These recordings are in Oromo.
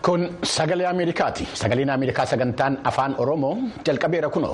Kun sagalee Ameerikaati. Sagaleen Ameerikaa sagantaan afaan Oromoo jalqabeera kunoo.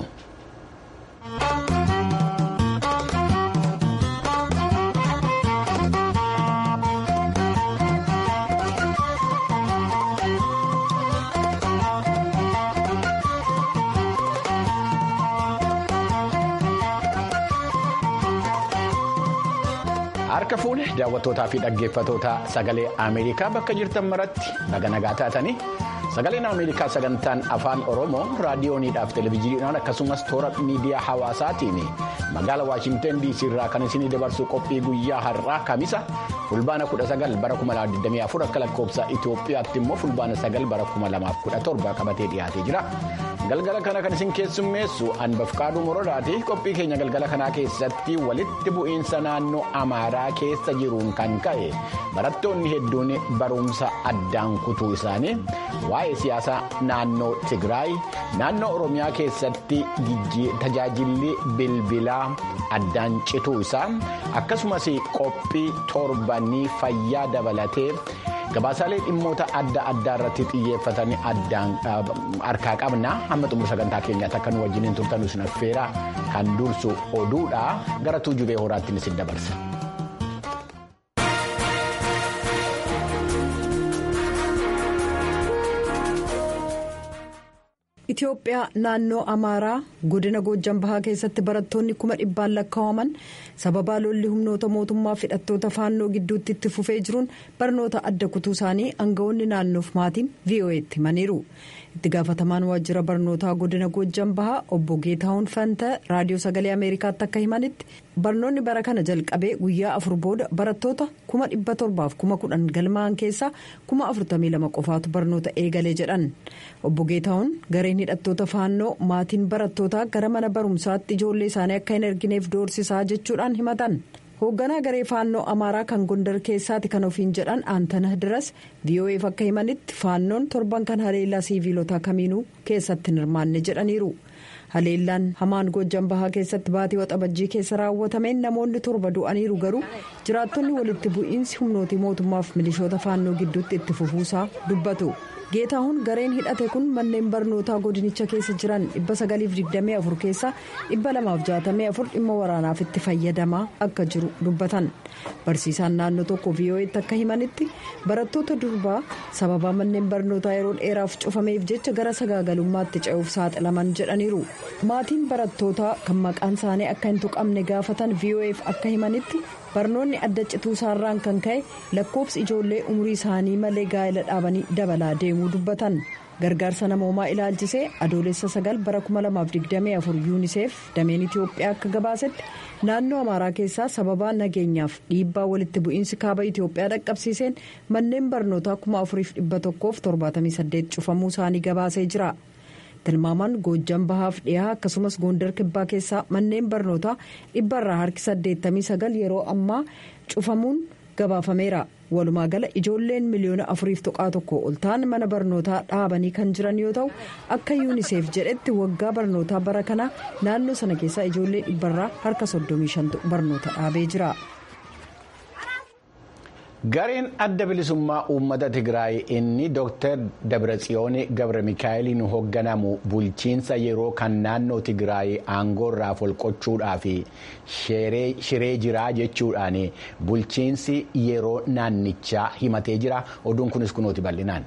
Harka fuune daawwattootaa fi dhaggeeffattoota sagalee Ameerikaa bakka jirtan maratti naga nagaa taatanii sagaleen Ameerikaa sagantaan afaan Oromoo raadiyooniidhaaf televezyiiniidhaan akkasumas toora miidiyaa hawaasaatiin magaala Waashinten DC irraa kan isinii dabarsu qophii guyyaa har'aa kamisa fulbaana 19 bara 2024 akka lakkoofsa Itoophiyaatti immoo fulbaana 9 bara 2017 qabatee dhiyaatee jira. galgala kana kan isin keessummeessu anbafqaaduu morodaati qophii keenya galgala kanaa keessatti walitti bu'iinsa naannoo amaaraa keessa jiruun kan ka'e barattoonni hedduun barumsa addaan kutuu isaanii waa'ee siyaasaa naannoo tigraay naannoo oromiyaa keessatti tajaajilli bilbilaa addaan cituu isaa akkasumas qophii torbanii fayyaa dabalatee. gabaasaalee dhimmoota adda addaa irratti xiyyeeffatanii addaan harkaa qabna hamma xumura sagantaa keenyaatti akka nu wajjiniin turtan isin affeera kan dursu oduudha gara tuujubee horaattiin isin dabarsa. Itoophiyaa naannoo Amaaraa godina Goojjan Bahaa keessatti barattoonni kuma dhibbaan lakkaa'aman sababaa lolli humnoota mootummaa fi hidhattoota faannoo gidduutti itti fufee jiruun barnoota adda kutuu isaanii aangawoonni naannoof maatiin VOA'tti himaniiru. itti gaafatamaan waajjira barnootaa godina Goojjan Bahaa obbo Geetahuun Fanta raadiyoo sagalee Ameerikaatti akka himanitti barnoonni bara kana jalqabee guyyaa afur booda barattoota kuma dhibba torbaaf kuma kudhan galmaa'an keessaa kuma afurtamii lama qofaatu barnoota eegalee jedhan obbo Geetahuun gareen hidhattoota faannoo maatiin barattootaa gara mana barumsaatti ijoollee isaanii akka hin ergineef doorsisaa jechuudhaan himatan. hoogganaa garee faannoo amaaraa kan gondar keessaati kan ofiin jedhan aantana diras VOA'f akka himanitti faannoon torban kan haleellaa siiviilota kamiinuu keessatti hin hirmaanne jedhaniiru haleellaan hamaan goojjan bahaa keessatti baatii waxabajjii keessa raawwatameen namoonni torba du'aniiru garuu jiraattonni walitti bu'iinsi humnootii mootummaaf milishoota faannoo gidduutti itti fufuusaa dubbatu. geetahuun gareen hidhate kun manneen barnootaa godinicha keessa jiran 924 keessaa 264 dhimma waraanaaf itti fayyadamaa akka jiru dubbatan barsiisaan naannoo tokko VOA'tti akka himanitti barattoota durbaa sababaa manneen barnootaa yeroo dheeraaf cufameef jecha gara sagaagalummaatti ce'uuf saaxilaman jedhaniiru maatiin barattootaa kan maqaan isaanii akka hin tuqamne gaafatan VOA'f akka himanitti. barnoonni adda cituu isaarraan kan ka'e lakkoofsi ijoollee umurii isaanii malee gaa'ela dhaabanii dabalaa deemuu dubbatan gargaarsa namoomaa ilaalchisee adoolessa sagal bara 2024 yuuniseef dameen itiyoophiyaa akka gabaasetti naannoo amaaraa keessaa sababaa nageenyaaf dhiibbaa walitti bu'iinsi kaaba itiyoophiyaa dhaqqabsiiseen manneen barnootaa 4178 cufamuu isaanii gabaasee jira. tilmaamaan goojjan bahaaf dhiyaa akkasumas goondar kibbaa keessaa manneen barnootaa dhibbarraa harki 89 yeroo ammaa cufamuun gabaafameera walumaa gala ijoolleen miliyoona afuriif tuqaa tokko ol ta'an mana barnootaa dhaabanii kan jiran yoo ta'u akka yuuniseef jedhetti waggaa barnootaa bara kana naannoo sana keessaa ijoollee dhibbarraa harka 35 barnoota dhaabee jira. gareen adda bilisummaa uummata tigraay inni dr dabratsiyoon gabra mikaa'eliin hoogganamu bulchiinsa yeroo kan naannoo tigraay aangoorraa folqochuudhaaf shiree jiraa jechuudhaan bulchiinsi yeroo naannichaa himatee jira oduun kunis kunooti bal'inaan.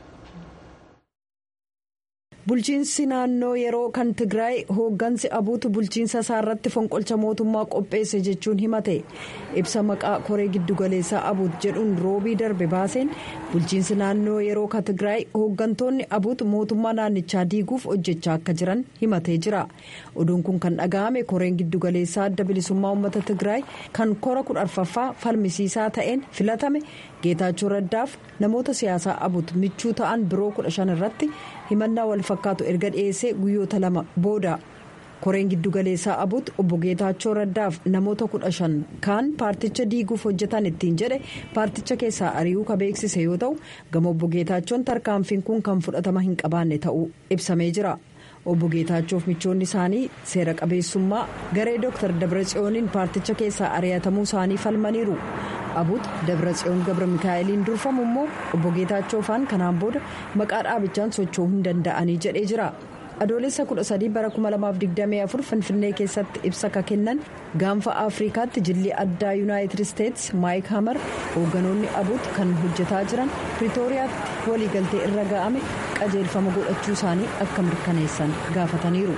bulchiinsi naannoo yeroo kan tigraay hooggansi abuutu bulchiinsa isaa irratti fonqolcha mootummaa qopheesse jechuun himate ibsa maqaa koree giddugaleessaa abuut jedhuun roobii darbe baaseen bulchiinsi naannoo yeroo kan tigraay hooggantoonni abuut mootummaa naannichaa diiguuf hojjechaa akka jiran himatee jira oduun kun kan dhaga'ame koreen giddugaleessaa adda bilisummaa uummata tigraay kan kora kudha arfaffaa falmisiisaa ta'een filatame geetaachoo raddaaf namoota siyaasaa abuut michuu ta'an biroo kudha shan irratti himannaa wal fakkaatu erga dhiyeessee guyyoota lama booda koreen giddugaleessaa abuut obbo geetaachoo raddaaf namoota kudha shan kaan paarticha diiguuf hojjetan ittiin jedhe paarticha keessaa ari'uu ka beeksise yoo ta'u gama obbo geetaachoon tarkaanfiin kun kan fudhatama hin qabaanne ta'uu ibsamee jira obbo geetaachoof michoonni isaanii seera qabeessummaa garee dooktar dabratsiyooniin paarticha keessaa ari'atamuu isaanii falmaniiru abut dabratsiyoon gabra mikaa'eliin durfamu immoo obbo geetaachoofaan kanaan booda maqaa dhaabichaan socho'uu hin danda'anii jedhee jira. adoolessa 13 bara 2024 finfinnee keessatti ibsa ka kennan gaanfa afrikaatti jilli addaa yuunaayitid isteetsi maayik hamar hoogganoonni abut kan hojjetaa jiran piriitooriyaatti waliigaltee irra ga'ame qajeelfama godhachuu isaanii akka mirkaneessan gaafataniiru.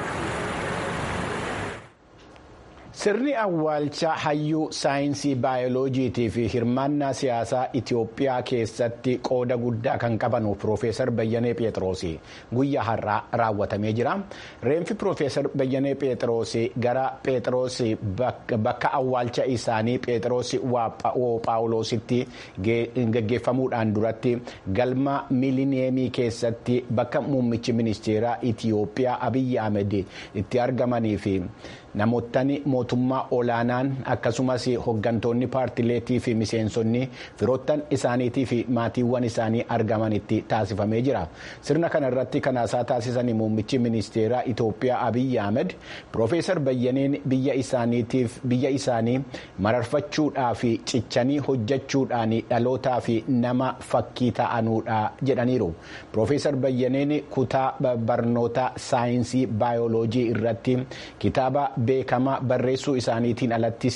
sirni awwaalcha hayyuu saayinsii baayoloojiitii fi hirmaannaa siyaasaa itiyoophiyaa keessatti qooda guddaa kan qaban piroofeesar bayyanee pheexroos guyyaa har'aa raawwatamee jira reenfi piroofeesar bayyanee pheexroos gara pheexroos bakka awwaalcha isaanii pheexroos paawuloositti geggeeffamuudhaan duratti galma miilineemii keessatti bakka muummichi ministeeraa itiyoophiyaa abiyyi ahmed itti argamanii fi. namootni mootummaa olaanaan akkasumas hoggantoonni paartileetii fi miseensonni firoottan isaaniitii fi maatiiwwan isaanii argamanitti taasifamee jira sirna kana irratti kanaasaa taasisan muummichi ministeeraa itoophiyaa abiyyi ahmed piroofeesar bayyaneen biyya isaaniitiif biyya isaanii mararfachuudhaa fi cichanii hojjechuudhaan dhalootaa fi nama fakkii ta'anuudha jedhaniiru piroofeesar bayyaneen kutaa barnoota saayinsii baayoloojii irratti kitaaba. beekama barreessuu isaaniitiin alattis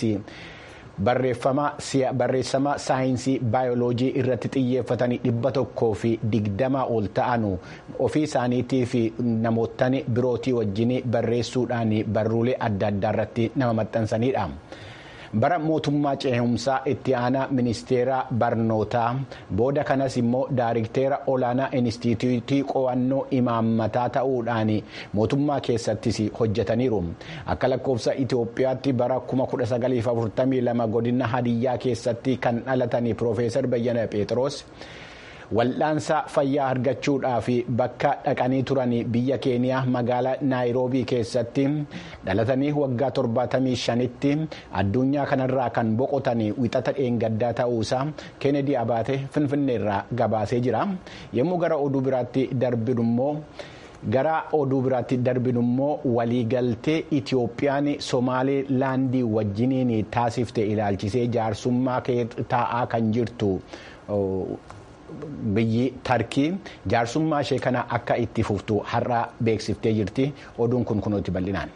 barreessama saayinsii baayoloojii irratti xiyyeeffatanii dhibba tokkoo fi digdama ol ta'anu ofii isaaniitii fi namootni birootii wajjin barreessuudhaan barruulee adda addaa irratti nama maxxansanidha. bara mootummaa ceehumsaa itti aanaa ministeera barnootaa booda kanas immoo daariktera olaanaa inistituutii qo'annoo imaammataa ta'uudhaan mootummaa keessattis hojjetaniiru akka lakkoofsa itiyoophiyaatti bara 1942 godina hadiyyaa keessatti kan dhalatan piroofeesar bayyana pheexroos. wal'aansa fayyaa argachuudhaaf bakka dhaqanii turan biyya keeniyaa magaalaa naayiroobii keessatti dhalatanii waggaa 75tti addunyaa kanarraa kan boqotan wixata dheengaddaa ta'uusaa keenedii abaate finfinneerraa gabaasee jira yommuu gara oduu biraatti darbinummoo. gara oduu biraatti darbinummoo waliigaltee itiyoophiyaan somaalee laandii wajjiniin taasifte ilaalchisee jaarsummaa taa'aa kan jirtu. biyyi tarkii jaarsummaa ishee kana akka itti fuftu har'a beeksiftee jirti oduun kun kunuutti bal'inaan.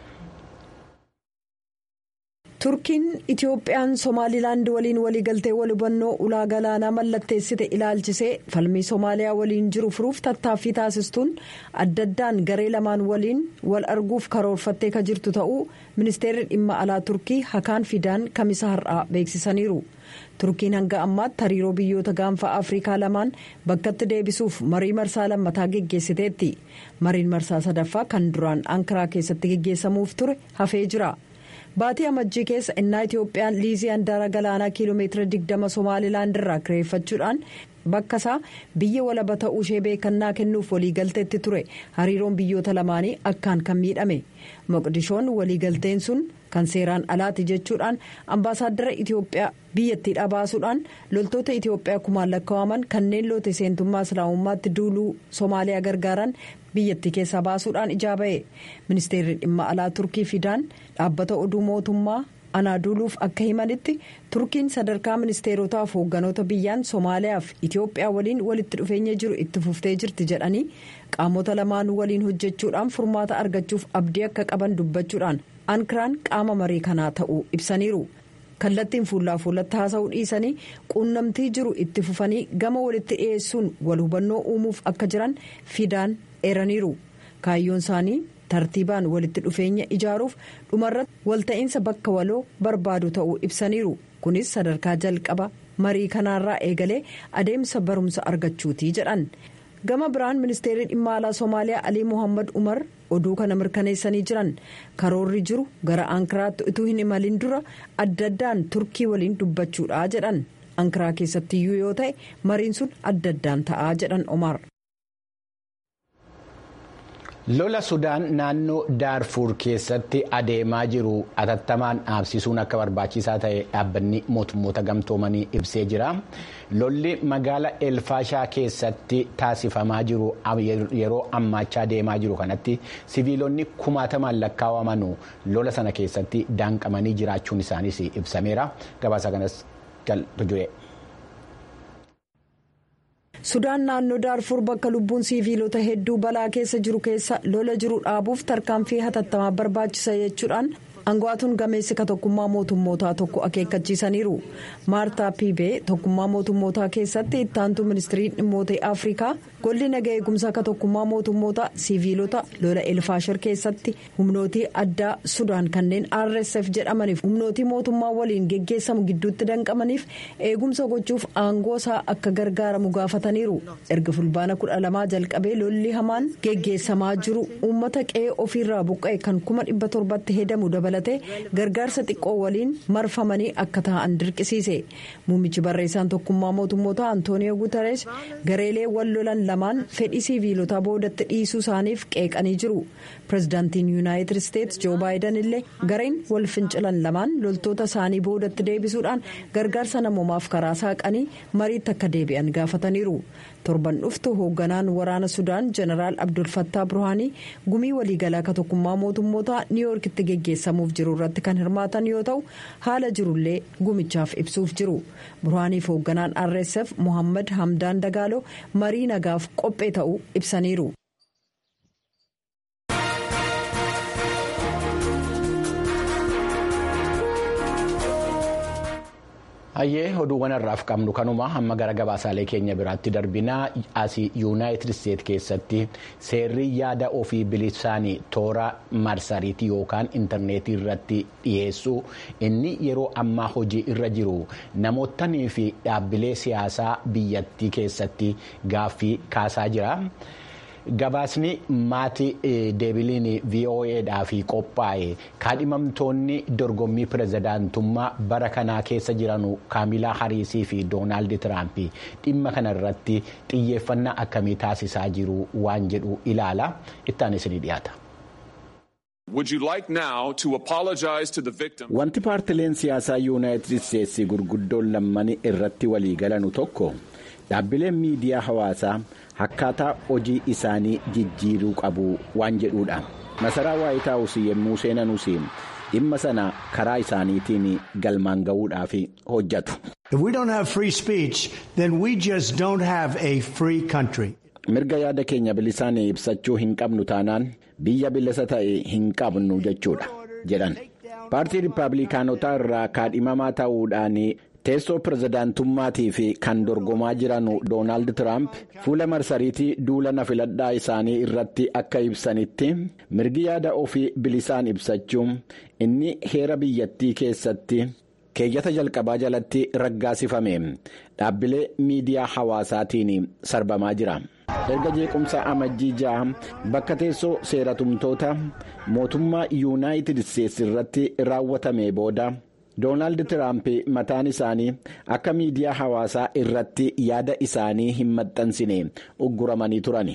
turkiin itiyoophiyaan somaalilaand waliin waliigaltee wal hubannoo ulaa galaanaa mallatteessite ilaalchisee falmii soomaaliyaa waliin jiru furuuf tattaaffii taasistuun adda addaan garee lamaan waliin wal arguuf karoorfattee ka jirtu ta'uu ministeerri dhimma alaa turkii hakaan fidaan kamisa har'aa beeksisaniiru. turkiin hanga ammaatti hariiroo biyyoota gaanfa afrikaa lamaan bakkatti deebisuuf marii marsaa lammataa geggeessiteetti mariin marsaa sadaffaa kan duraan ankaraa keessatti geggeessamuuf ture hafee jira baatii amajjii keessa innaa itiyoophiyaan liizii handaara galaanaa kiiloomeetira 20 somaalilaand irraa kireeffachuudhaan bakka isaa biyya walaba ta'uu ishee beekannaa kennuuf waliigalteetti ture hariiroon biyyoota lamaanii akkaan kan miidhame moqdishoon waliigalteen sun kan seeraan alaati jechuudhaan ambaasaaddara itiyoophiyaa biyyattiidhaa baasuudhaan loltoota itiyoophiyaa kumaan lakkaa'aman kanneen loote seentummaa islaamummaatti duuluu soomaaliyaa gargaaran biyyattii keessaa baasuudhaan ijaa ba'e ministeerri dhimma alaa turkii fidaan dhaabbata oduu mootummaa anaaduuluuf akka himanitti turkiin sadarkaa ministeerotaaf hoogganoota biyyaan soomaaliyaaf itiyoophiyaa waliin walitti dhufeenya jiru itti fuftee jirti jedhanii qaamota lamaanuu waliin hojjechuudhaan furmaata argachuuf abdii akka qaban dubbachuudhaan ankaraan qaama marii kanaa ta'uu ibsaniiru. kallattiin fuullaa fuulatti haasa'uu dhiisanii quunnamtii jiru itti fufanii gama walitti dhiyeessuun wal hubannoo uumuuf akka jiran fidaan eeraniiru kaayyoon isaanii tartiibaan walitti dhufeenya ijaaruuf dhumarratti walta'iinsa bakka waloo barbaadu ta'uu ibsaniiru kunis sadarkaa jalqaba marii kanaarraa eegalee adeemsa barumsa argachuutii jedhan gama biraan ministeerri dhimma alaa soomaaliyaa alii mohaammed umar oduu kana mirkaneessanii jiran karoorri jiru gara ankaraatti utuu hin imalin dura adda addaan turkii waliin dubbachuudha jedhan ankaraa keessattiyyuu yoo ta'e mariin sun adda addaan ta'aa jedhan omar. lola sudaan naannoo daarfuur keessatti adeemaa jiru atattamaan dhaabsisuun akka barbaachisaa ta'e dhaabbanni mootummoota gamtoomanii ibsee jira lolli magaala elfaashaa keessatti taasifamaa jiru yeroo ammaachaa deemaa jiru kanatti siviilonni kumaatamaan lakkaawamanu lola sana keessatti daanqamanii jiraachuun isaaniis ibsameera gabaasa kanas galtujue. sudaan naannoo daarfuur bakka lubbuun siiviilota hedduu balaa keessa jiru keessa lola jiru dhaabuuf tarkaanfii hatattamaa barbaachisa jechuudhaan aangawaatuun gameessi ka tokkummaa mootummootaa tokko akeekkachiisaniiru maartaa piibee tokkummaa mootummootaa keessatti ittaantuu ministiriin dhimmoota afrikaa golli naga eegumsaa ka tokkummaa mootummootaa siiviilota lola elfaashar keessatti humnootii addaa sudaan kanneen rsf jedhamaniif humnootii mootummaa waliin geggeessamu gidduutti danqamaniif eegumsa gochuuf aangoo isaa akka gargaaramu gaafataniiru erga fulbaana kudha lamaa jalqabee lolli hamaan geggeessamaa jiru uummata qe'ee ofiirraa buqqa'e kan kuma dhibba torbatti hedamu dabalatee gargaarsa xiqqoo waliin marfamanii akka ta'an dirqisiise muummichi barreessaan tokkummaa mootummootaa antooniyo guutarees gareelee wal lolan lamaan fedhii siiviilotaa boodatti dhiisuu isaaniif qeeqanii jiru pirezidaantiin yuunaayitid isteetsi joo baayidan illee gareen wal fincilan lamaan loltoota isaanii boodatti deebisuudhaan gargaarsa namoomaaf karaa saaqanii mariitti akka deebi'an gaafataniiru torban dhuftu hoogganaan waraana sudaan jeneraal abdulfattaa burhaanii gumii waliigalaa ka tokkummaa mootummootaa niiwyoorkitti geggeessamuuf jiru irratti kan hirmaatan yoo ta'u haala jirullee gumichaaf ibsuuf jiru burhaaniif hoogganaan rsf mohammad hamdaan dagaaloo marii nagaaf qophee ta'uu ibsaniiru. hayyee oduuwwan har'aaf qabnu kanuma hamma gara gabaasaalee keenya biraatti darbinaa asii yuunaayitid isteet keessatti seerri yaada ofii bilisaanii toora marsariitii yookaan intarneetii irratti dhiyeessuu inni yeroo ammaa hojii irra jiru namootanii fi dhaabbilee siyaasaa biyyattii keessatti gaaffii kaasaa jira. gabaasni maatii deebiliin voa'dhaaf qophaa'e kaadhimamtoonni dorgommii pirezidaantummaa bara kanaa keessa jiran kaamilaa hariisii fi doonaald tiraamp dhimma kana irratti xiyyeeffannaa akkamii taasisaa jiru waan jedhu ilaala ittaan isinii dhiyaata. wanti paartileen siyaasaa yuunaayitid isteetsi gurguddoon lammanii irratti walii galanu tokko dhaabbileen miidiyaa hawaasaa. akkaataa hojii isaanii jijjiiruu qabu waan jedhuudha masaraa waayit haawus yommuu seenanus dhimma sana karaa isaaniitiin galmaan ga'uudhaaf hojjetu. mirga yaada keenya bilisaan ibsachuu hin qabnu taanaan biyya bilisa ta'e hin qabnu jechuudha jedhan paartii riippaabilikaanotaa irraa kaadhimamaa ta'uudhaan. teessoo pirezidaantummaatiif kan dorgomaa jiran doonaald tiraamp fuula marsariitii duula na filadhaa isaanii irratti akka ibsanitti mirgi yaada ofii bilisaan ibsachuun inni heera biyyattii keessatti keeyyata jalqabaa jalatti raggaasifame dhaabbilee miidiyaa hawaasaatiin sarbamaa jira. erga jeequmsa amajjii ja'a bakka teessoo seeratumtoota mootummaa yuunaayitid isteetsi irratti raawwatame booda. doonaald tiraamp mataan isaanii akka miidiyaa hawaasaa irratti yaada isaanii hin maxxansine ugguramanii turani.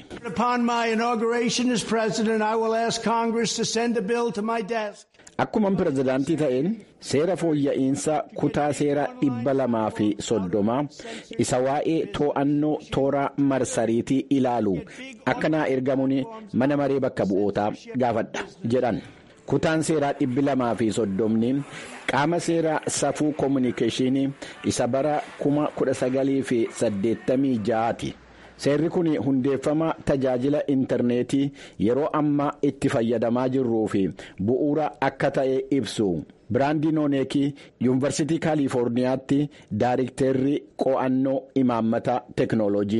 akkuma pirezidaantii ta'een seera fooyya'insa kutaa seera dhibba lamaa fi soddoma isa waa'ee to'annoo toora marsariitii ilaalu akka naa ergamuun mana maree bakka bu'ootaa gaafadha jedhan. kutaan seeraa dhibbi lamaa fi soddomni qaama seeraa safuu koominikeeshinii isa bara kuma kudha sagalii fi saddeettamii ja'aati seerri kun hundeeffama tajaajila intarneetii yeroo ammaa itti fayyadamaa jirruu fi bu'uura akka ta'e ibsu biraandii nooneekii yuunivarsiitii kaalifoorniyaatti daayirikteerri qo'annoo imaammata teeknooloojii.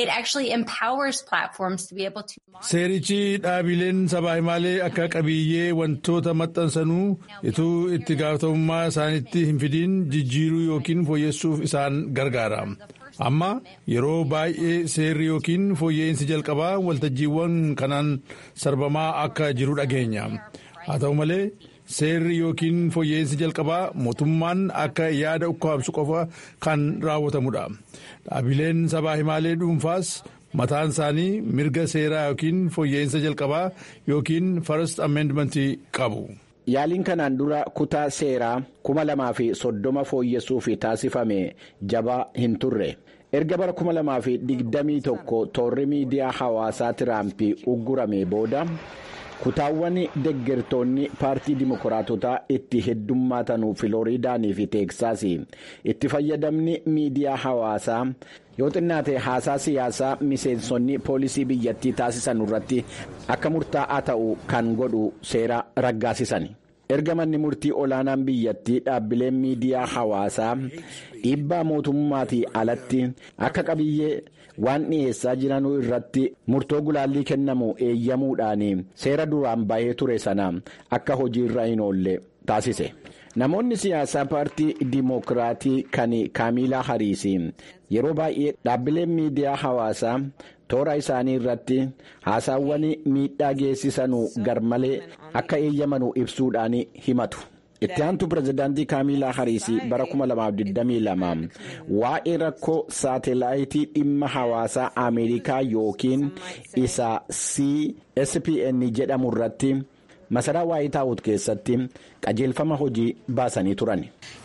seerichi dhaabileen sabaa himaalee akka qabiyyee wantoota maxxansanuu ituu itti gaafatamummaa isaanitti hin fidiin jijjiiruu yookiin fooyyessuuf isaan gargaara amma yeroo baay'ee seerri yookiin fooyya'insi jalqabaa waltajjiiwwan kanaan sarbamaa akka jiru dhageenya haa ta'u malee. seerri yookiin fooyya'insi jalqabaa mootummaan akka yaada ukkaamsu qofa kan raawwatamudha dhaabileen sabaa himaalee dhuunfaas mataan isaanii mirga seeraa yookiin fooyya'insa jalqabaa yookiin first amendmentii qabu. Yaaliin kanaan dura kutaa seeraa kuma lamaa fi soddoma fooyyessuuf taasifame jabaa hin turre. erga bara kuma lamaa fi digdamii tokko toorri miidiyaa hawaasaa tiraampii uggurame booda kutaawwan deggertoonni paartii dimokiraatotaa itti heddummaatanu filooriidaanii fi teeksaasii itti fayyadamni miidiyaa hawaasaa yoo xinnaate haasaa siyaasaa miseensonni poolisii biyyattii taasisan irratti akka murtaa'aa ta'u kan godhu seera raggaasisan. erga manni murtii olaanaan biyyattii dhaabbileen miidiyaa hawaasaa dhiibbaa mootummaatii alatti akka qabiyyee waan dhiyeessaa jiranuu irratti murtoo gulaallii kennamu eeyyamuudhaan seera duraan bahee ture sana akka hojiirra hin oolle taasise. namoonni siyaasaa paartii diimokiraatii kan kaamilaa hariisii yeroo baay'ee dhaabbileen miidiyaa hawaasaa toora isaanii irratti haasaawwan miidhaa geessisanuu garmalee akka eeyyamanu ibsuudhaan himatu. itti aantu pirezidaantii kaamilaa hariisii bara 2022 waa'ee rakkoo saatelaayitii dhimma hawaasaa ameerikaa yookiin isa cspn jedhamu irratti. masaraa waayit haawus keessatti qajeelfama hojii baasanii turan.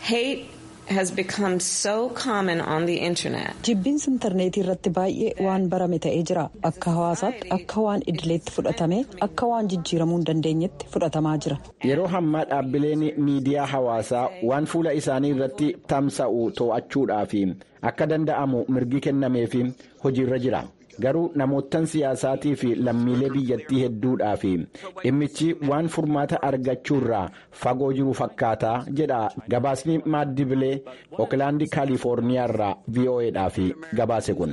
jibbiinsi intarneetii irratti baay'ee waan barame ta'ee jira akka hawaasaatti akka waan idileetti fudhatame akka waan jijjiiramuu hin dandeenyetti fudhatamaa jira. yeroo hammaa dhaabbileen miidiyaa hawaasaa waan fuula isaanii irratti tamsa'u to'achuudhaaf akka danda'amu mirgi kennameef hojiirra jira. garuu namootan siyaasaatii fi lammiilee biyyattii hedduudhaaf dhimmichi waan furmaata argachuurraa fagoo jiru fakkaataa jedha gabaasni maaddibilee ookilaandii kaalifoorniyaarraa vo'eedhaaf gabaase kun.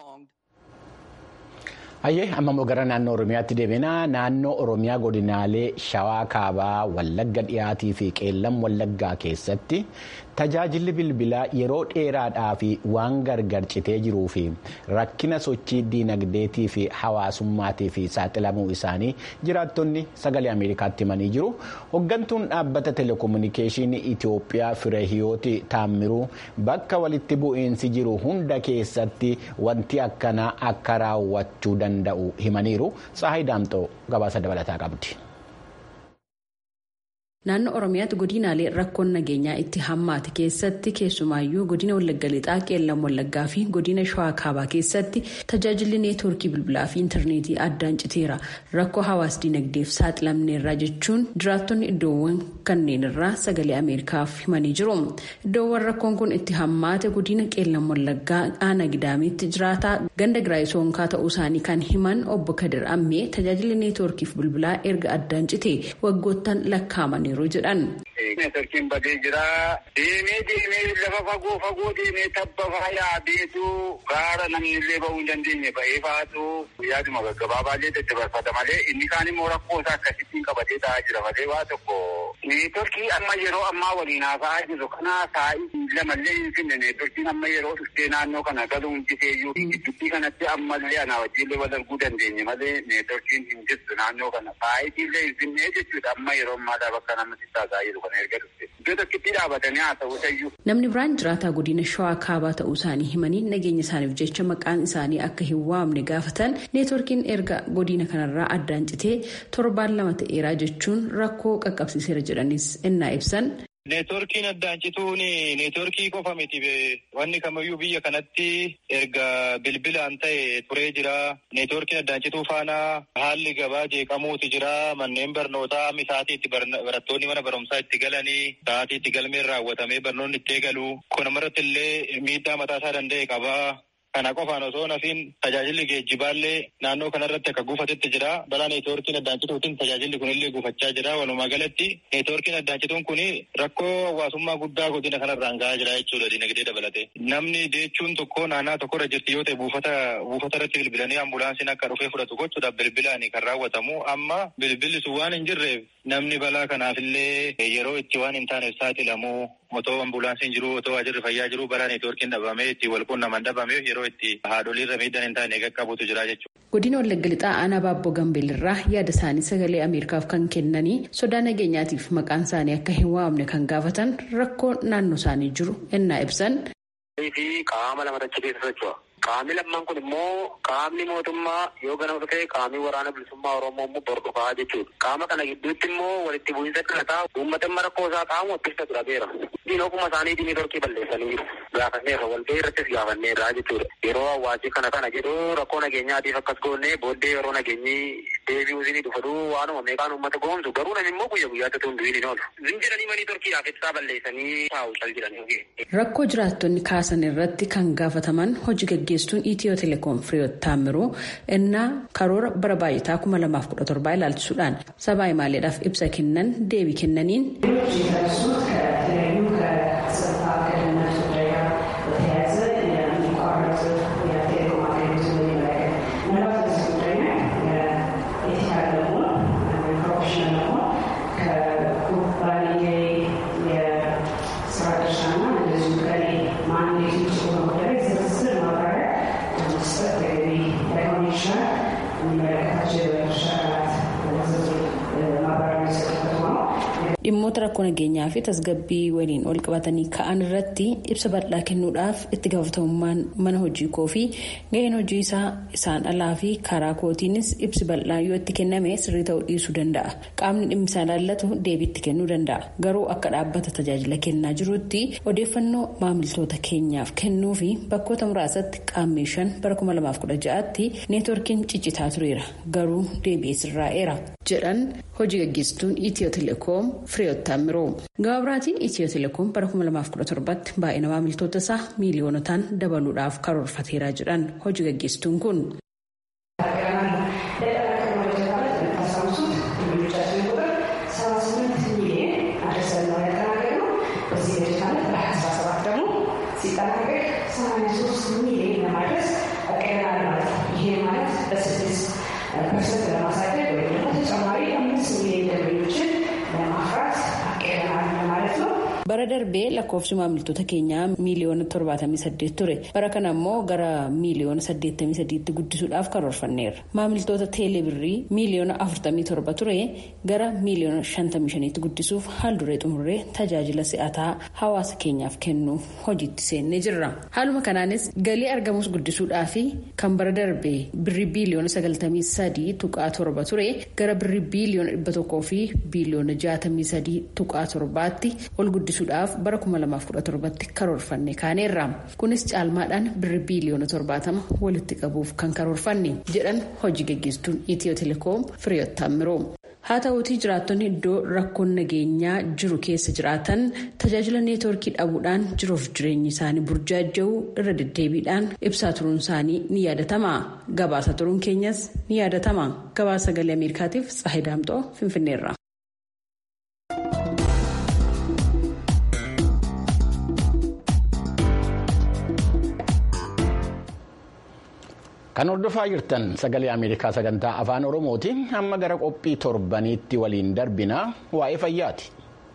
Hayyee amma immoo gara naannoo Oromiyaatti deebinaa naannoo Oromiyaa godinaalee Shawaa Kaabaa Wallagga dhiyaatii fi Qeellam Wallaggaa keessatti tajaajilli bilbilaa yeroo dheeraadhaa fi waan gargar citee jiruu fi rakkina sochii diinagdeetii fi hawaasummaatii fi saaxilamuu isaanii jiraattonni sagalee Ameerikaatti himanii jiru. Hoggantuun dhaabbata telekominikeeshinii Itoophiyaa Fireehiyooti Taammiruu bakka walitti bu'iinsi jiru hunda keessatti wanti akkanaa akka raawwachuu danda'u himaniiru. Saahay Daamxoo gabaasa dabalataa qabdi. Naannoo Oromiyaatti godinaalee rakkoon nageenyaa itti hammaate keessatti keessumaayyuu godina Wallagga Lixaa Qeellam Wallaggaa fi godina Shawaa Kaabaa keessatti tajaajilli neetwoorkii bilbilaa fi intarneetii addaan citeera. Rakkoo hawaas dinagdeef saaxilamneerra jechuun jiraattonni iddoowwan kanneen irraa sagalee Ameerikaaf himanii jiru. Iddoowwan rakkoon kun itti hammaate godina Qeellam Wallaggaa aanaa gidaamitti jiraataa ganda giraayii soonkaa ta'uu isaanii kan himan obbo Kadir Ammee tajaajilli neetwoorkiif bilbilaa erga addaan cite waggoottan lakkaa'amaniiru. yeroo jedhan. Neetworkiin badee jira. Deemee deemee lafa fagoo fagoo deemee tabba faayaa beetu gaara namni illee bahuu hin dandeenye ba'ee faatu yaaduma gaggabaabaallee daddabarfata malee inni kaan immoo rakkoo isaa akkasittiin qabatee taa'aa jira malee waa tokko. Neetworkii amma yeroo ammaa waliin haasa'aa jiru kana saa'ii lamallee hin finne neetworkiin amma yeroo dhuftee naannoo kana galuu hin jiteeyyuu gidduutti kanatti ammallee anaa wajjillee wal arguu dandeenye malee neetworkiin hin jirtu naannoo kana saa'iitiillee hin finne jechuudha amma yeroo ammaadhaa bakka namatti taataa jiru kana erga dhufte. Iddoo tokkitti dhaabatanii haasa'uu tayyuu. Namni biraan jiraataa godina shawaa kaabaa ta'uu isaanii himanii nageenya isaaniif jecha maqaan isaanii akka hin waamne gaafatan neetworkiin erga godina kanarraa addaan citee torbaan lama ta'eeraa jechuun rakkoo qaqqabsiiseera jedhanis innaa ibsan. Neetworkiin addaan cituun neetworkii qofa miti wanni kamiyyuu biyya kanatti erga bilbilaan ta'e turee jira. Neetworkiin addaan cituu faana haalli gabaa jeeqamuuti jira. Manneen barnootaa sa'aatii itti barattoonni mana barumsaa itti galanii sa'aatii itti galmeen raawwatamee barnoonni itti eegalu. Kun amarratti illee miidhaa mataasaa danda'e qaba. Kana qofaan osoo nafiin tajaajilli geejjibaallee naannoo kanarratti akka gufatetti jira. Balaa neetwoorkiin addaan cituutiin tajaajilli kunillee gufachaa jira. Walumaa galatti neetwoorkiin addaan cituun kun rakkoo hawaasummaa guddaa godina kanarraan gahaa jira jechuudha dinagdee dabalate. Namni deechuun tokko naannaa tokkorra jirti yoo ta'e buufata buufata irratti bilbilanii ambulaansiin akka dhufee fudhatu gochuudhaaf bilbilaan kan raawwatamu. Amma bilbilli sun waan hin jirreef namni balaa kanaafillee yeroo itti waan hin taaneef saaxilamu otoo ambulaansiin jiru otoo waajirri fayyaa jiru balaa neetwoorkiin dhabamee itti wal quunnaman dhabamee yeroo itti haadholiirra miidhaan hin taane qaqqabutu jira jechuudha. Godina Wallagga Lixaa aanaa Baabboo Gambeellirraa yaada isaanii sagalee Ameerikaaf kan kennanii sodaa nageenyaatiif maqaan isaanii akka hin waamne kan gaafatan rakkoo naannoo isaanii jiru ennaa ibsan. fi qaama lama achi keessa socho'a. Qaamni lammaan kun immoo qaamni mootummaa yoo ganama dhufee qaamni waraana bilisummaa Oromoo immoo bor dhufaa jechuudha. Qaama kana gidduutti immoo walitti bu'iinsa dhalataa uummata rakkoo isaa qaamu ittisa durateera. Diin ogummaa isaanii diinii torkii balleessanii jiru. Gaafanneerra walgahii irrattis gaafanneerra jechuudha. Yeroo hawaasii kana kana jedhu rakkoo nageenyaatiif akkas goonee booddee yeroo nageenyi deebi'uu isinii dhufatu waanuma meeqaan uummata goomsu garuu namni immoo guyya guyyaatti tun du'in hin oolu. Zinjiranii manii torkiidhaaf ibsaa balleessanii taa'u cal jedhanii. Rakkoo jiraattonni kaasan irratti kan gaafataman hojii gaggeesstuun Itiyoo Telekoom Firiyoot Taamiruu innaa karoora bara baay'ataa kuma lamaaf kudha torbaa ilaalchisuudhaan sabaa himaaleedhaaf ibsa kennan deebii kennaniin. dhimmoota rakkoo nageenyaa fi tasgabbii waliin ol qabatanii ka'an irratti ibsa bal'aa kennuudhaaf itti gaafatamummaan mana hojii koo fi gaheen hojii isaa isaan alaa fi karaa kootiinis ibsi bal'aa yoo itti kenname sirrii ta'uu dhiisuu danda'a qaamni dhimmi isaa ilaallatu deebii itti kennuu danda'a garuu akka dhaabbata tajaajila kennaa jirutti odeeffannoo maamiltoota keenyaaf kennuu fi bakkoota muraasatti qaammee shan bara 2016tti neetworkiin ciccitaa tureera garuu deebi'ee sirraa'eera jedhan hojii gaggeessituun itiyoo telekoom Firiyoot Taamiroo. Gabaabiraatiin Itiyoo Telekoom bara 2017tti baay'ina maamiltoota isaa miiliyoonotaan dabaluudhaaf karoorfateera jedhan hojii gaggeessituun kun. bara darbee lakkoofsi maamiltoota keenyaa miiliyoona 78 ture bara kana immoo gara miiliyoona 88tti guddisuudhaaf karoorfanneerra maamiltoota teelebirrii miiliyoona 47 ture gara miiliyoona 55tti guddisuuf haalduree xumurree tajaajila si'ataa hawaasa keenyaaf kennuuf hojiitti seennee jirra haaluma kanaanis galii argamus guddisuudhaaf kan bara darbee birrii biiliyoona 93 tuqaa torba ture gara birrii biiliyoona 100 fi biiliyoona 63 tuqaa torbaatti ol guddisuudhaaf bara 2017tti karoorfanne kaaneerra kunis caalmaadhaan birrii biiliyoona 70 walitti qabuuf kan karoorfanne jedhan hojii gaggeessituun itiyoo telekoom firiyoot taamiroo. haa ta'uutii jiraattonni iddoo rakkoon nageenyaa jiru keessa jiraatan tajaajila neetworkii dhabuudhaan jiruuf jireenyi isaanii burjaaja'uu irra deddeebiidhaan ibsaa turuun isaanii ni yaadatama gabaasa turuun keenyas ni yaadatama gabaasa sagalee ameerikaatiif tsaahidaamxoo finfinneerra. Kan hordofaa jirtan sagalee Ameerikaa sagantaa afaan Oromooti. Amma gara qophii torbaniitti waliin darbina waa'ee fayyaati.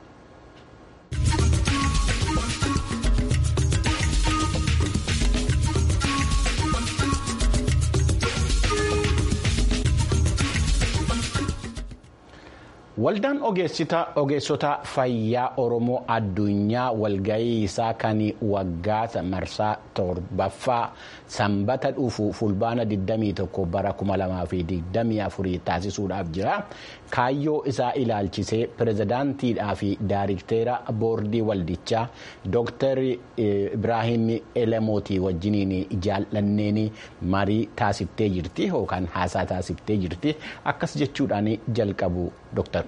Waldaan ogeessota fayyaa Oromoo addunyaa walgahii isaa kan waggaa marsaa torbaffaa sanbata dhufu fulbaana 21 bara 2024 taasisuudhaaf jira. Kaayyoo isaa ilaalchisee pirezidaantiidhaa fi daayirikteera boordii waldichaa Dr. Ibrahim Elemooti wajjiniin jaallanneen marii taasiftee jirti yookaan haasaa taasiftee jirti. Akkas jechuudhaan jalqabu Dr.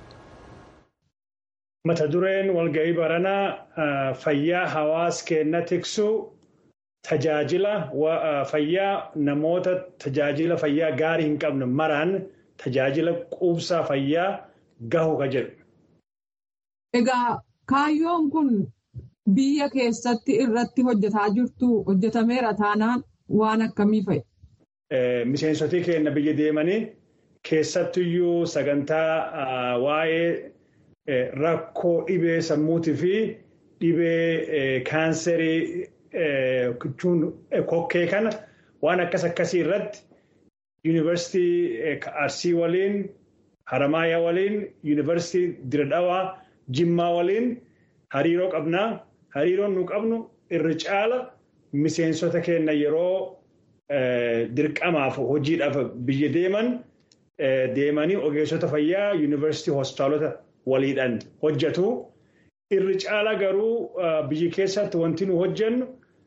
Mata dureen walga'ii baranaa fayyaa hawaas keenna tiksu tajaajila fayyaa namoota tajaajila fayyaa gaarii hin qabne maraan tajaajila quubsaa fayyaa gahu ka jedhu. Egaa kaayyoon kun biyya keessatti irratti hojjetaa jirtu hojjetameera taanaan waan akkamii fa'i? Miseensotii keenya biyya deemanii keessattuyyuu sagantaa waa'ee rakkoo dhibee sammuutii fi dhibee kaanserii kokkee kana waan akkas akkasii irratti yuunivarsiitii Arsii waliin Haramaayaa waliin yuunivarsiitii Diradhawaa Jimmaa waliin hariiroo qabnaa. Hariiroon nu qabnu irra caala miseensota keenya yeroo dirqamaaf hojiidhaaf biyya deeman deemanii ogeessota fayyaa yuunivarsiitii hospitaalota waliidhaan hojjetu. Irri caala garuu biyya keessatti wanti nu hojjennu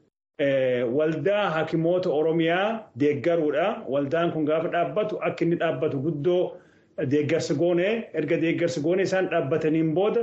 waldaa hakimoota Oromiyaa deeggaruudha. Waldaan kun gaafa dhaabbatu akka inni dhaabbatu guddoo deeggarsa goone erga deeggarsa goone isaan dhaabbataniin booda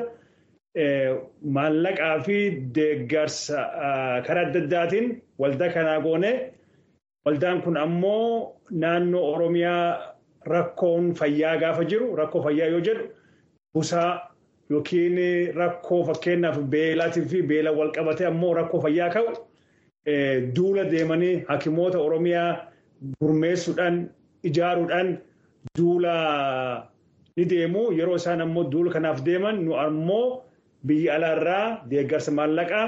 maallaqaa fi deeggarsa karaa adda addaatiin waldaa kanaa goone waldaan kun ammoo naannoo Oromiyaa rakkoon fayyaa gaafa jiru rakkoo fayyaa yoo jedhu busaa yookiin rakkoo fakkeenyaaf beelaatii fi beela wal qabate ammoo rakkoo fayyaa ka'u duula deemanii hakimoota Oromiyaa gurmeessuudhaan ijaaruudhaan duula ni deemu yeroo isaan ammoo duula kanaaf deeman nu ammoo biyya alaarraa deeggarsa maallaqaa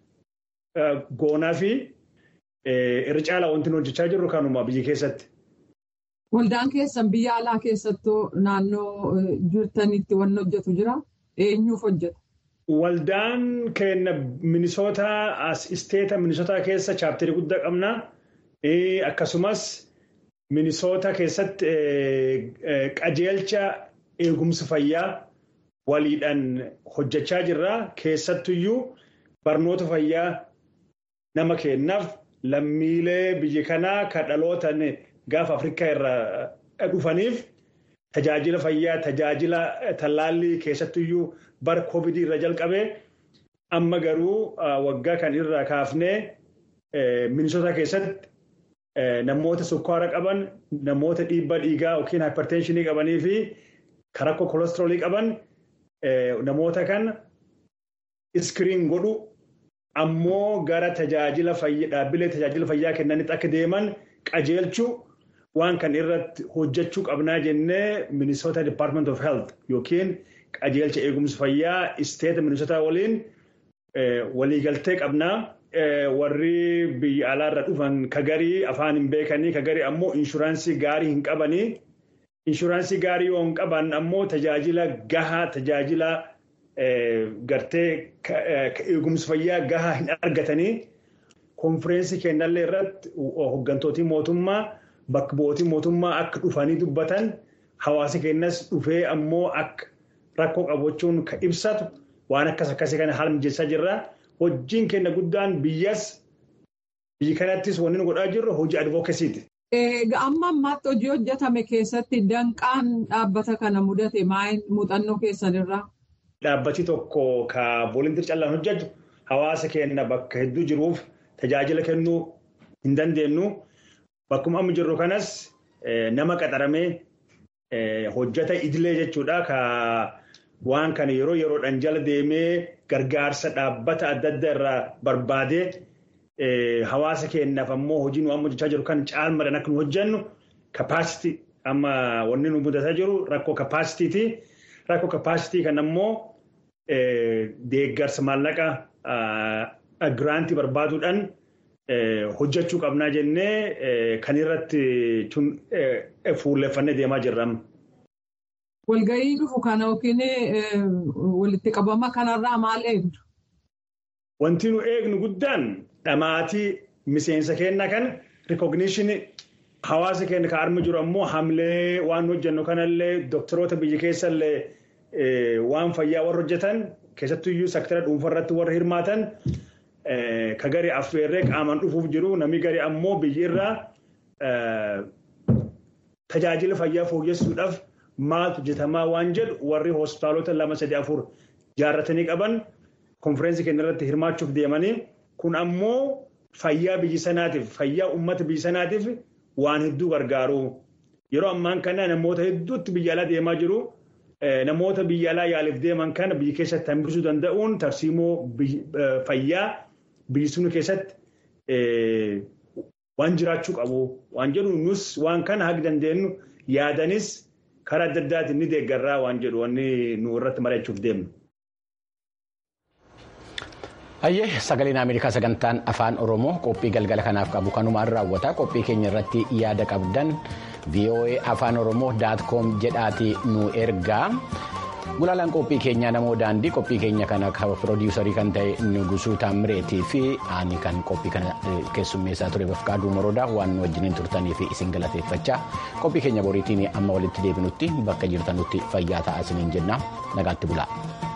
goonaa fi irra caalaa wanti nu hojjechaa jirru kanuma biyya keessatti. Waldaan keessan biyya alaa keessattuu naannoo jirtanitti wanni hojjetu jira? Eenyuuf hojjeta? Waldaan keenya Minisootaa as isteeta Minisootaa keessa chaapterii guddaa qabna. Akkasumas Minisoota keessatti qajeelcha eegumsa fayyaa waliidhaan hojjechaa jirra. Keessattuyyuu barnoota fayyaa nama kennaaf lammiilee biyya kanaa kan dhalootan gaafa Afrikaa irraa dhufaniif tajaajila fayyaa tajaajila tallaallii keessattuyyuu bara koovidii irra jalqabee amma garuu waggaa kan irraa kaafnee minisoota keessatti namoota sukkaara qaban namoota dhiibbaa dhiigaa yookiin hypertenshinii qabanii fi rakkoo kolesteroolii qaban namoota kan iskiriin godhu ammoo gara tajaajila fayyaa dhaabbilee tajaajila fayyaa kennanitti akka deeman qajeelchuu waan kan irratti hojjechuu qabnaa jennee Minnesota Department of Health yookiin qajeelcha eegumsa fayyaa isteeta Minnesota waliin waliigaltee qabnaa. Warri biyya alaarra dhufan kagarii afaan hin beekanii kagarii ammoo inshuraansii gaarii hin qabanii. Inshuraansii gaarii yoo hin qaban ammoo tajaajila gahaa tajaajila gartee eegumsa fayyaa gahaa hin argatanii. Konfireensii kennallee irratti hoggantooti mootummaa bakka bu'ootii mootummaa akka dhufanii dubbatan hawaasa keenyas dhufee ammoo akka rakkoo qabachuun kan ibsatu waan akkas akkasii kana haala mijeessaa jirra. Hojiin keenya guddaan biyyas biyya kanattis wanni nu godhaa jirru hojii advookasiiti. Amma ammaatti hojii hojjetame keessatti danqaan dhaabbata kana mudate maal muuxannoo keessanirraa? Dhaabbati tokko ka voolunteer callaan hojjetu hawaasa keenya bakka hedduu jiruuf tajaajila kennuu hin dandeenyu. Bakkuma amma jirru kanas nama qaxaramee hojjeta idilee jechuudha. Ka waan kana yeroo yeroodhaan jala deemee gargaarsa dhaabbata adda addaa irraa barbaadee hawaasa keenyaaf ammoo hojii nu amma hojjechaa jiru kan caalmaadhaan akka nu hojjennu kapaasitii amma wanni nu mudataa jiru rakkoo kapaasitiiti. Rakkoo kapaasitii kan ammoo deeggarsa maallaqa giraantii barbaaduudhaan hojjechuu qabnaa jennee kan irratti fuulleffannee deemaa jirra. Walgahii dhufu kana yookiin walitti qabama kanarraa maal eegdu? Wanti nu eegnu guddaan dhamaatii miseensa keenya kan rikogniishinii hawaasa keenya kan armi jiru ammoo hamlee waan hojjennu kanallee doktoroota biyya keessallee waan fayyaa warra hojjetan keessattuyyuu sektara dhuunfarratti warra hirmaatan ka gari affeerree qaamaan dhufuuf jiru namni gari ammoo biyyirraa tajaajila fayyaa fooyyessuudhaaf maaltu hojjetamaa waan jedhu warri hospitaalota lama sadii afur jaarratanii qaban konfireensii keenya irratti hirmaachuuf deemanii kun ammoo fayyaa biyya sanaatiif fayyaa uummata biyya sanaatiif waan hedduu gargaaru yeroo ammaan kana namoota hedduutti biyya alaa deemaa jiru. Namoota biyya alaa yaaliif deeman kana biyya keessatti hambisuu danda'uun tarsiimoo fayyaa biyyi sun keessatti waan jiraachuu qabu waan jedhu nus waan kana haga dandeenyu yaadanis karaa adda addaatiin ni deeggarraa waan jedhu wanni nu irratti mari'achuuf deemnu. Hayyee sagaleen Ameerikaa sagantaan afaan Oromoo qophii galgala kanaaf qabu kanumaan raawwata qophii keenya irratti yaada qabdan VOA afaan Oromoo daat koom jedhaati nu ergaa Gulaalaan qophii keenyaa namoo daandii qophii keenya kana piroodyuusarii kan ta'e Nugusuu Taamireetii fi ani kan qophii kana keessummeessaa ture Bafqaaduu Moroodaa waan wajjiniin turtanii fi isin galateeffachaa qophii keenya boriitiin amma walitti deebinutti bakka jirtanutti fayyaa ta'aa isiniin jenna nagaatti bulaa.